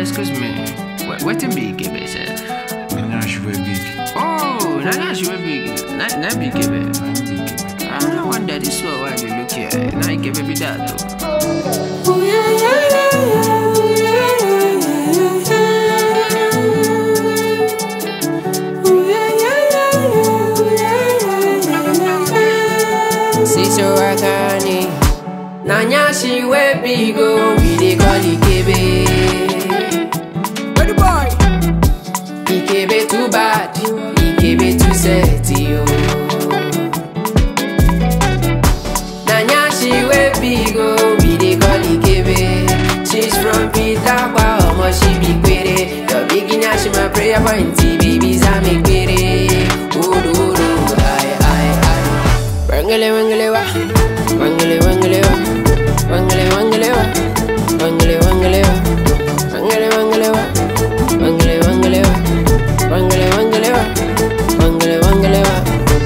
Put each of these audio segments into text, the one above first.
excuse me. Wh- Wetin be Ikebe sef? Nanya she wey big. Oh, na na she wey big. Na na be Ikebe. Na him be Ikebe. I no wonder this one why dey look here. Na Ikebe be that o. Siso Akane Nanya she we big oh We dey call Ikebe Where the boy? Ikebe too bad Ikebe too sexy oh Nanya she we big oh We dey call Ikebe She's from Pitakwa Omo she be quere Your beginner she my prayer point Babies I make quere Odo odo Aye aye aye Wangele wangele wa Wangele wangele wa Wangele wangele wa Wangele wangele wa Wangele wangele wa Wangele wangele wa Wangele wangele wa Wangele wangele wa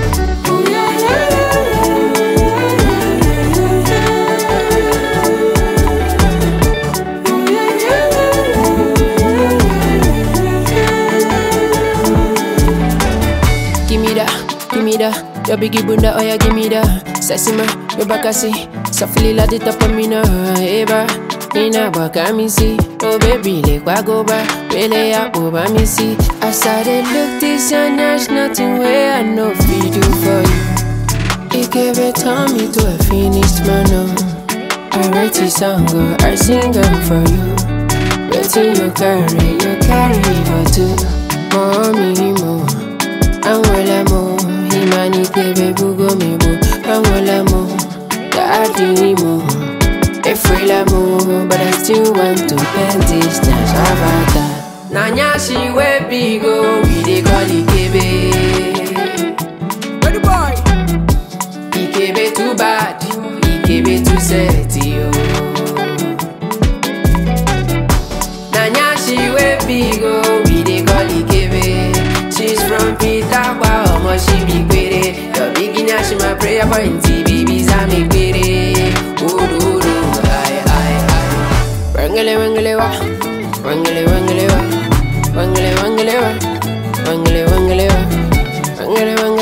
Give me that, give me that. Your biggie bunda, oh yeah, give me that. Sassy ma, your bakasi. Softly la di top of me now, eba. Ina waka me see. Oh baby, like wa go ba. Really ya over me see. As I dey look this and there's nothing where I know fi do for you. It gave it turn me to a finished man. oh. I write a song, oh, I sing am for you. Wetin you carry, you carry for two. Mommy, mo. Anwele mo, imani kebe bugo mi bo. Anwele mo, daddy mo. Efrela mo, but I still want to bend this na shabata. Nanya she we big oh, we dey call Ikebe. Where the boy? Ikebe too bad, Ikebe too sexy oh. Nanya she we big oh, we dey call Ikebe. She's from Pitakwa, omo she be quere. Your beginner she my prayer point, babies I make quere. Odo odo, aye aye aye. Wangele wangele wa, wangele wangele wa, wangele wangele wa, wangele wangele wa, wangele wangele.